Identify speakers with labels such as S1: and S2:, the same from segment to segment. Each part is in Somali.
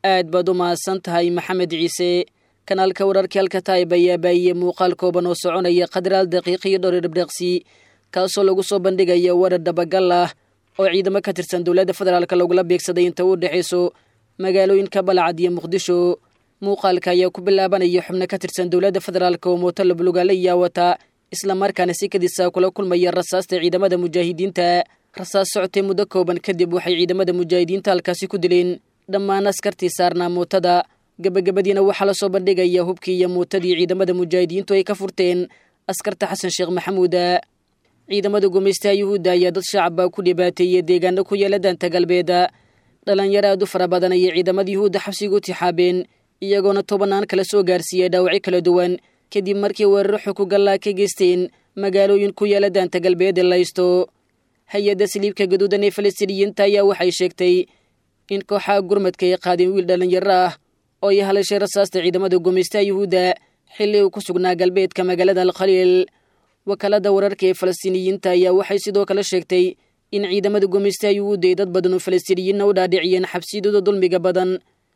S1: aad baad u mahadsan tahay maxamed ciise kanaalka wararkii halka taayib ayaa baayiyey muuqaal kooban oo soconaya qadaraal daqiiqiyo dhowr dhibdheeqsi kaasoo lagu soo bandhigaya warar dabagal ah oo ciidamo ka tirsan dowladda federaalk lagula beegsaday inta u dhexayso magaalooyinka balcad iyo muqdisho muuqaalka ayaa ku bilaabanaya xubno ka tirsan dowladda federaalk oo mooto lablugaale iyaa wata islamarkaana si kadisa kula kulmaya rasaasta ciidamada mujaahidiinta rasaas socotay muddo kooban kadib waxay ciidamada mujaahidiinta halkaasi ku dileen dhammaan askartii saarnaa mootada gebagabadiina waxaa la soo bandhigaya hubkii iyo muutadii ciidamada mujaahidiintu ay ka furteen askarta xasan sheekh maxamuuda ciidamada gumaystaha yuhuudda ayaa dad shacaba ku dhibaateeyey deegaano ku yaala daanta galbeeda dhalinyaro aad u fara badan ayay ciidamada yuhuudda xabsiga u tixaabeen iyagoona tobanaan kala soo gaarsiiyey dhaawacyo kala duwan kadib markii weeraro xukugallaa ka geysteen magaalooyin ku yaala daanta galbeed ee laysto hay-adda saliibka gaduudan ee falastiiniyiinta ayaa waxay sheegtay in kooxaha gurmadka ay qaadeen wiil dhallinyaro ah oo ay halashay rasaasta ciidamada gumaystaha yuhuudda xilli uu ku sugnaa galbeedka magaalada alkhaliil wakaalada wararka ee falastiiniyiinta ayaa waxay sidoo kale sheegtay in ciidamada gumaystaha yuhuudda ay dad badan oo falastiiniyiinna u dhaadhiciyeen xabsiyadooda dulmiga badan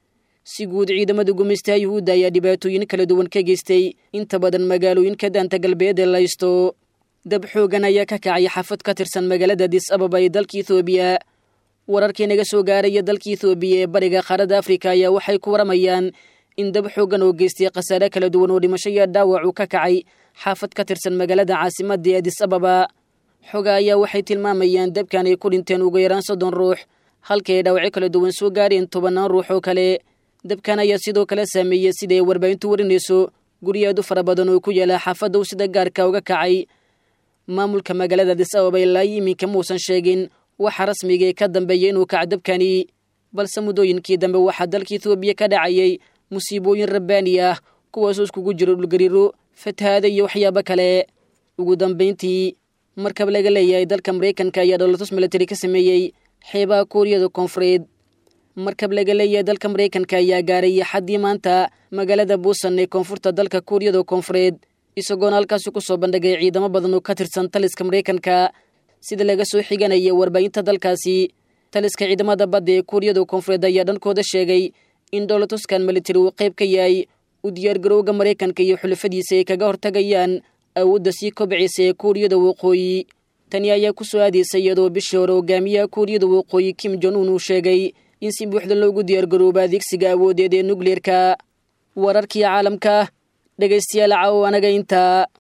S1: si guud ciidamada gumaystaha yuhuudda ayaa dhibaatooyin kala duwan ka geystay inta badan magaalooyinka daanta galbeed ee laysto dab xoogan ayaa ka kacay xafad ka tirsan magaalada dis ababa ee dalka ethoobiya wararkii naga soo gaaraya dalka ethoobiya ee bariga qaaradda afrika ayaa waxay ku waramayaan in dab xoogan oo geystay khasaare kala duwan oo dhimasho iyo dhaawac uu ka kacay xaafad ka tirsan magaalada caasimadda ee adis ababa xoga ayaa waxay tilmaamayaan dabkan ay ku dhinteen ugu yaraan soddon ruux halka ay dhaawacyo kala duwan soo gaareen tobannaan ruux oo kale dabkan ayaa sidoo kale saameeyey sida ay warbaahintu warinayso guryo aad u fara badan oo ku yaala xaafadda uu sida gaarka uga kacay maamulka magaalada adis ababa ilaa iminka muusan sheegin waxa rasmiga ee ka dambeeya inuu kaca dabkani balse muddooyinkii dambe waxaa dalka ethoobiya ka dhacayay musiibooyin rabbaani ah kuwaasoo iskugu jiro dhulgariiro fatahaada iyo waxyaabo kale ugu dambayntii markab laga leeyahay dalka maraykanka ayaa dholotus milatari ka sameeyey xeebaha kuuriyada koonfureed markab laga leeyahay dalka maraykanka ayaa gaaray xaddii maanta magaalada buusan ee koonfurta dalka kuuriyada koonfureed isagoona halkaasi ku soo bandhigay ciidamo badan oo ka tirsan taliska maraykanka sida laga soo xiganaya warbaahinta dalkaasi taliska ciidamada badda ee kuuriyada koonfureed ayaa dhankooda sheegay in dholotuskan militari uu qayb ka yahay u diyaargarowga maraykanka iyo xulafadiisa ay kaga hortagayaan awoodda sii kobcaysa ee kuuriyada waqooyi tani ayaa ku soo aadaysa iyadoo bishii hore hogaamiyaha kuuriyada waqooyi kim jon un uu sheegay in si buuxda loogu diyaargarooba adeegsiga awoodeed ee nukleerka wararkii caalamka dhegaystayaal caawo anaga intaa